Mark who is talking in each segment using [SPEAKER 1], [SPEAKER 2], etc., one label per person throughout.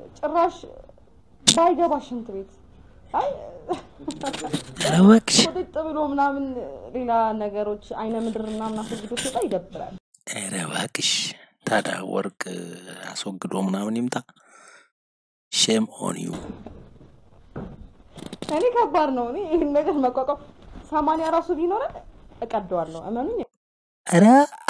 [SPEAKER 1] ጭራሽ ባይገባ ሽንት ቤት አይ
[SPEAKER 2] ኧረ እባክሽ
[SPEAKER 1] ቁጥጥ ብሎ ምናምን ሌላ ነገሮች አይነ ምድር ምናምን አስወግዶ ሲወጣ ይደብራል።
[SPEAKER 2] ኧረ እባክሽ ታዲያ ወርቅ አስወግዶ ምናምን ይምጣ። ሼም ኦን ዩ።
[SPEAKER 1] እኔ ከባድ ነው። እኔ ይህን ነገር መቋቋም ሰማንያ ራሱ ቢኖረን እቀደዋለሁ። እመኑኝ
[SPEAKER 2] ኧረ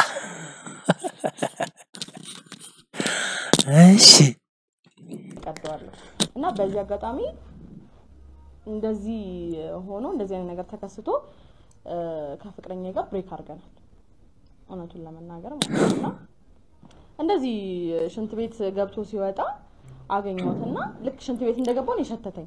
[SPEAKER 2] እሺ
[SPEAKER 1] እቀደዋለሁ። እና በዚህ አጋጣሚ እንደዚህ ሆኖ እንደዚህ አይነት ነገር ተከስቶ እ፣ ከፍቅረኛ ጋር ብሬክ አድርገናል። እውነቱን ለመናገር ማለት ነው። እና እንደዚህ ሽንት ቤት ገብቶ ሲወጣ አገኘሁትና ልክ ሽንት ቤት እንደገባው ነው የሸተተኝ።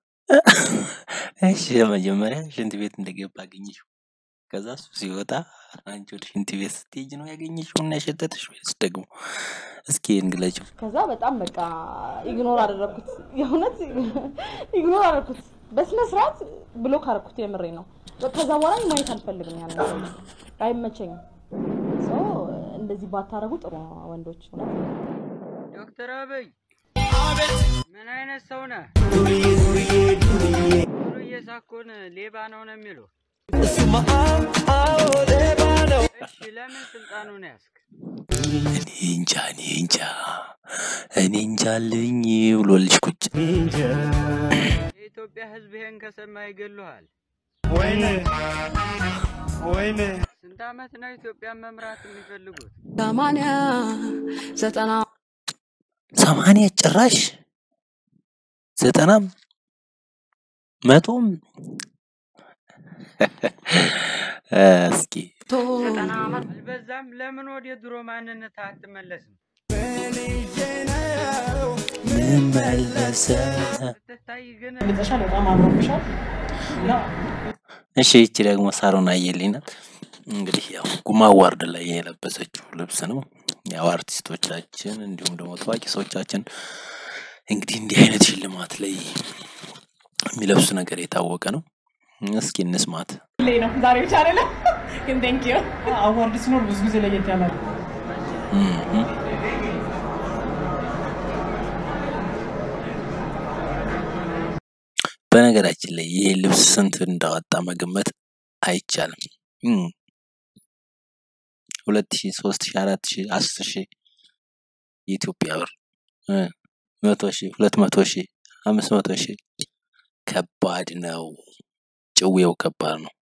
[SPEAKER 2] እሺ መጀመሪያ ሽንት ቤት እንደገባ አገኘሽው። ከዛ እሱ ሲወጣ አንቺ ወደ ሽንት ቤት ስትሄጂ ነው ያገኘሽው እና የሸተተሽ ወይስ ደግሞ እስኪ እንግለጭው።
[SPEAKER 1] ከዛ በጣም በቃ ኢግኖር አደረግኩት። የእውነት ኢግኖር አደረግኩት። በስነ ስርዓት ብሎክ አደረግኩት። የምሬ ነው። ከዛ በኋላ ማየት አልፈልግም። ያን ሰው አይመቸኝም። ሰው እንደዚህ ባታረጉ ጥሩ ነው ወንዶች። እውነት
[SPEAKER 3] ዶክተር አብይ ምን አይነት ሰው ነህ? ዱርዬ ሳኮን ሌባ ነው ነው የሚሉ እሺ፣ ለምን ስልጣኑን ያዝክ?
[SPEAKER 2] እኔ እንጃ እኔ እንጃ እኔ እንጃ አለኝ ብሎልሽ ቁጭ
[SPEAKER 3] የኢትዮጵያ ሕዝብ ይሄን ከሰማ ይገሉሃል። ስንት ዓመት ነው ኢትዮጵያን መምራት የሚፈልጉት?
[SPEAKER 1] ሰማንያ ዘጠና
[SPEAKER 2] ሰማንያ ጭራሽ ዘጠናም መቶም እስኪ
[SPEAKER 3] አልበዛም? ለምን ወደ ድሮ ማንነት አትመለስም?
[SPEAKER 2] ምመለሰ
[SPEAKER 3] ስትታይ ግን
[SPEAKER 4] ልጠሻል በጣም አምሮብሻል እና
[SPEAKER 2] እሺ ይቺ ደግሞ ሳሮን አየልኝ ናት። እንግዲህ ያው ጉማ አዋርድ ላይ የለበሰችው ልብስ ነው። ያው አርቲስቶቻችን እንዲሁም ደግሞ ታዋቂ ሰዎቻችን እንግዲህ እንዲህ አይነት ሽልማት ላይ የሚለብሱ ነገር የታወቀ ነው። እስኪ እንስማት።
[SPEAKER 5] ላይ ነው ዛሬ ብቻ አይደለም ግን ቴንክ ዩ
[SPEAKER 4] አዋርድ ሲኖር ብዙ ጊዜ ለየት ያለ ነው።
[SPEAKER 2] እም። በነገራችን ላይ ይሄ ልብስ ስንት እንዳወጣ መገመት አይቻልም። እም። ሁለት ሺ ሶስት ሺ አራት ሺ አስር ሺ የኢትዮጵያ ብር እ መቶ ሺ ሁለት መቶ ሺ አምስት መቶ ሺ ከባድ ነው። ጭዌው ከባድ ነው።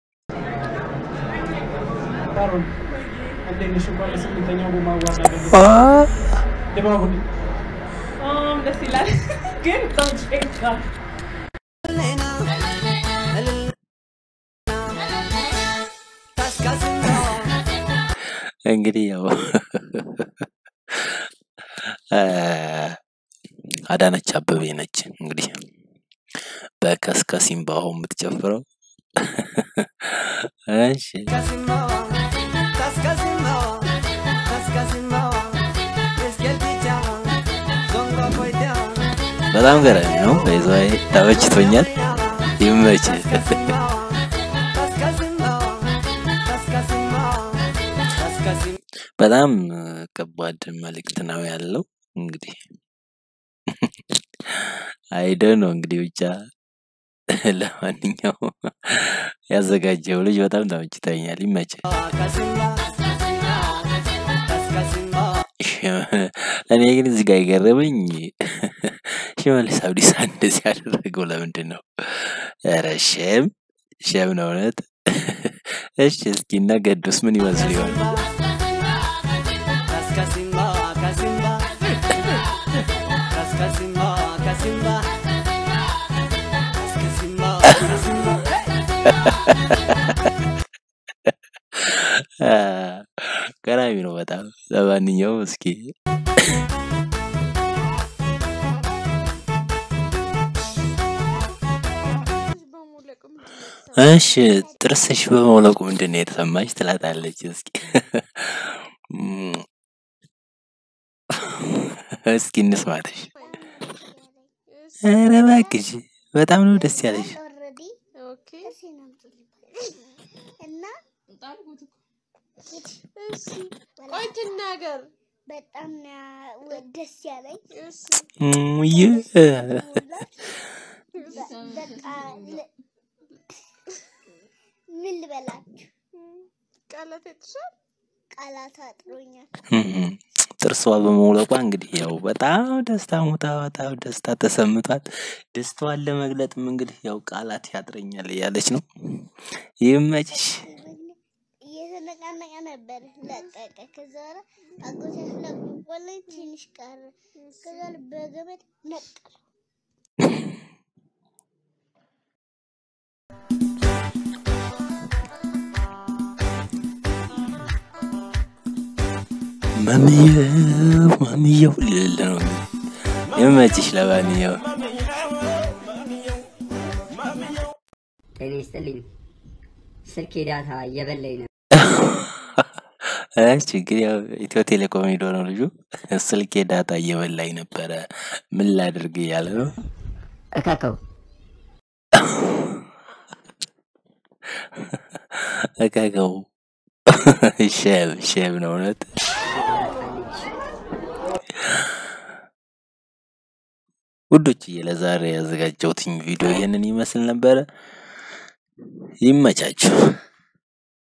[SPEAKER 4] ካሮል እንዴት ነሽ? እንኳን ለስምንተኛው ጉማ አዋርድ አደረሰሽ።
[SPEAKER 2] አ
[SPEAKER 4] ድባቡ
[SPEAKER 5] በጣም ደስ ይላል ግን በጣም ጭንቃል
[SPEAKER 2] እንግዲህ ያው አ፣ አዳነች አበቤ ነች እንግዲህ በከስከሲምባሆ የምትጨፍረው። እሺ በጣም ገራሚ ነው። በይዘዋይ ተመችቶኛል። ይመች። በጣም ከባድ መልእክት ነው ያለው። እንግዲህ አይደ ነው እንግዲህ ብቻ ለማንኛውም ያዘጋጀው ልጅ በጣም ተመችቶኛል። ይመች። እኔ ግን እዚህ ጋር የገረመኝ ሽመልስ አብዲሳ እንደዚህ ያደረገው ለምንድን ነው? ኧረ ሸም ሸም ነው እውነት። እሺ እስኪ እነ ገዱስ ምን ይመስሉ ይሆን? አ፣ ገራሚ ነው በጣም። ለማንኛውም እስኪ እሺ ጥርስሽ በመውለቁ ምንድን ነው የተሰማሽ ትላታለች። እስኪ እም፣ እስኪ እንስማትሽ። ኧረ እባክሽ በጣም ነው ደስ ያለሽ።
[SPEAKER 6] ቆይ ትናገር በጣም ነው ያ- ደስ ያለኝ
[SPEAKER 2] እሙዬ
[SPEAKER 6] በቃ ል- ምን ልበላችሁ
[SPEAKER 5] ቃላት ያጥሻል።
[SPEAKER 6] ቃላት አጥሮኛል።
[SPEAKER 2] ጥርሷ በመውለቋ እንግዲህ ያው በጣም ደስታ ሙታ በጣም ደስታ ተሰምቷል። ደስታዋን ለመግለጥም እንግዲህ ያው ቃላት ያጥረኛል እያለች ነው። ይመችሽ።
[SPEAKER 6] እየተነቃነቀ ነበር ለቀቀ። ከዛ በኋላ አጎቴ ስለቆቆለኝ ትንሽ ቀረ። ከዛ በኋላ በገመድ ነቀለ።
[SPEAKER 2] ማምየው ማምየው ልል ነው እንግዲህ። ይመችሽ። ለማንኛው
[SPEAKER 7] ጤና ይስጥልኝ። ስልኬ ዳታ እየበላኝ ነው።
[SPEAKER 2] አይ ችግር ያው ኢትዮ ቴሌኮም ሄዶ ነው ልጁ። ስልኬ ዳታ እየበላኝ ነበረ ምን ላድርግ እያለ ነው።
[SPEAKER 7] እካከው
[SPEAKER 2] እከከው ሼም ሼም ነው እውነት። ውዶችዬ ለዛሬ ያዘጋጀሁትኝ ቪዲዮ ይህንን ይመስል ነበረ። ይመቻችሁ።